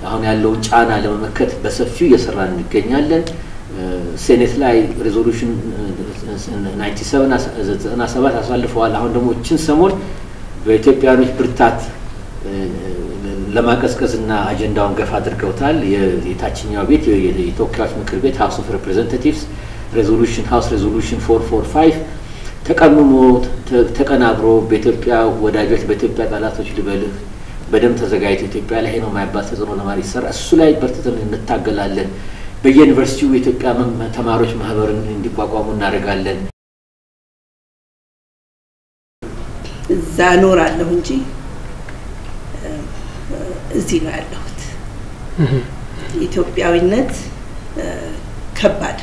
አሁን ያለውን ጫና ለመመከት በሰፊው እየሰራን እንገኛለን። ሴኔት ላይ ሬዞሉሽን 97 አሳልፈዋል። አሁን ደግሞ እችን ሰሞን በኢትዮጵያኖች ብርታት ለማቀዝቀዝ እና አጀንዳውን ገፋ አድርገውታል። የታችኛው ቤት የተወካዮች ምክር ቤት ሀውስ ኦፍ ሬፕሬዘንታቲቭስ ሬዞሉሽን ሀውስ ሬዞሉሽን ፎር ፎር ፋይቭ ተቀምሞ ተቀናብሮ በኢትዮጵያ ወዳጆች በኢትዮጵያ ጠላቶች ልበልህ በደንብ ተዘጋጅቶ ኢትዮጵያ ላይ ነው የማይባል ተጽዕኖ ለማድረግ ይሰራ እሱ ላይ በርትተን እንታገላለን። በየዩኒቨርሲቲው የኢትዮጵያ ተማሪዎች ማህበርን እንዲቋቋሙ እናደርጋለን። እዛ እኖራለሁ እንጂ እዚህ ነው ያለሁት። ኢትዮጵያዊነት ከባድ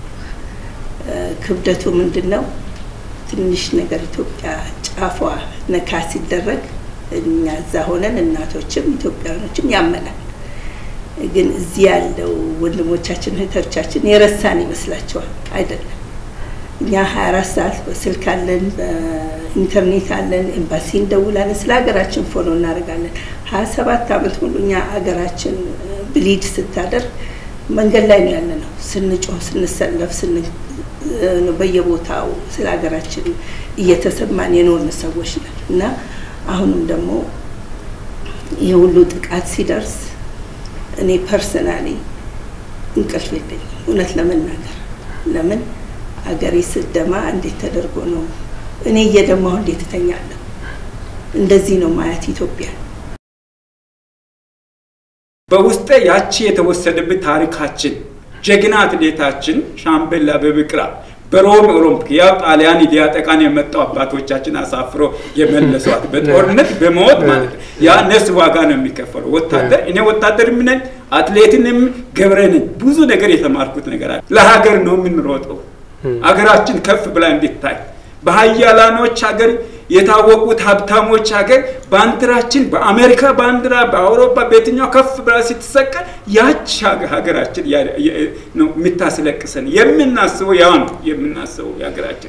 ክብደቱ ምንድን ነው? ትንሽ ነገር ኢትዮጵያ ጫፏ ነካ ሲደረግ እኛ እዛ ሆነን እናቶችም ኢትዮጵያውያኖችም ያመናል። ግን እዚህ ያለው ወንድሞቻችን እህቶቻችን የረሳን ይመስላቸዋል። አይደለም። እኛ 24 ሰዓት በስልክ አለን፣ በኢንተርኔት አለን፣ ኤምባሲ እንደውላለን፣ ስለ ሀገራችን ፎሎ እናደርጋለን። 27 ዓመት ሙሉ እኛ ሀገራችን ብሊድ ስታደርግ መንገድ ላይ ነው ያለ ነው ስንጮህ፣ ስንሰለፍ፣ በየቦታው ስለ ሀገራችን እየተሰማን የኖርን ሰዎች ነን እና አሁንም ደግሞ ይህ ሁሉ ጥቃት ሲደርስ እኔ ፐርሰናሊ እንቅልፍ የለኝም እውነት ለመናገር ለምን አገሬ ስደማ እንዴት ተደርጎ ነው እኔ እየደማሁ እንዴት እተኛለሁ? እንደዚህ ነው ማየት ኢትዮጵያ። በውስጤ ያቺ የተወሰደብን ታሪካችን ጀግና አትሌታችን ሻምበል አበበ ቢቂላ በሮም ኦሎምፒክ ያው ጣሊያን ሊያጠቃን የመጣው አባቶቻችን አሳፍሮ የመለሷት በጦርነት በሞት ማለት ነው። ያ ነፍስ ዋጋ ነው የሚከፈለው። ወታደር እኔ ወታደርም ነኝ፣ አትሌትንም ገብረ ነኝ። ብዙ ነገር የተማርኩት ነገር አለ። ለሀገር ነው የምንሮጠው። ሀገራችን ከፍ ብላ እንድታይ በሀያላኖች ሀገር የታወቁት ሀብታሞች ሀገር ባንዲራችን በአሜሪካ ባንዲራ በአውሮፓ በየትኛው ከፍ ብላ ስትሰቀል ያች ሀገራችን ነው የምታስለቅሰን። የምናስበው ያ ነው የምናስበው የሀገራችን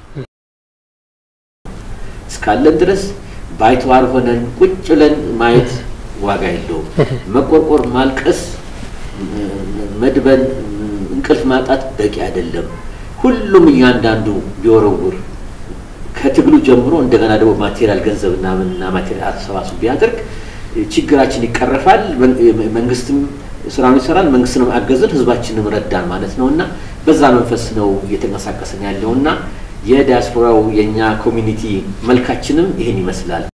እስካለን ድረስ ባይተዋር ሆነን ቁጭ ብለን ማየት ዋጋ የለውም። መቆርቆር፣ ማልቀስ፣ መድበን፣ እንቅልፍ ማጣት በቂ አይደለም። ሁሉም እያንዳንዱ ቢወረውር ከትግሉ ጀምሮ እንደገና ደግሞ ማቴሪያል ገንዘብና ምንና ማቴሪያል አሰባስቡ ቢያደርግ ችግራችን ይቀረፋል። መንግስትም ስራውን ይሰራል፣ መንግስትንም አገዝን፣ ህዝባችንም ረዳን ማለት ነው እና በዛ መንፈስ ነው እየተንቀሳቀስን ያለው እና የዲያስፖራው የእኛ ኮሚኒቲ መልካችንም ይህን ይመስላል።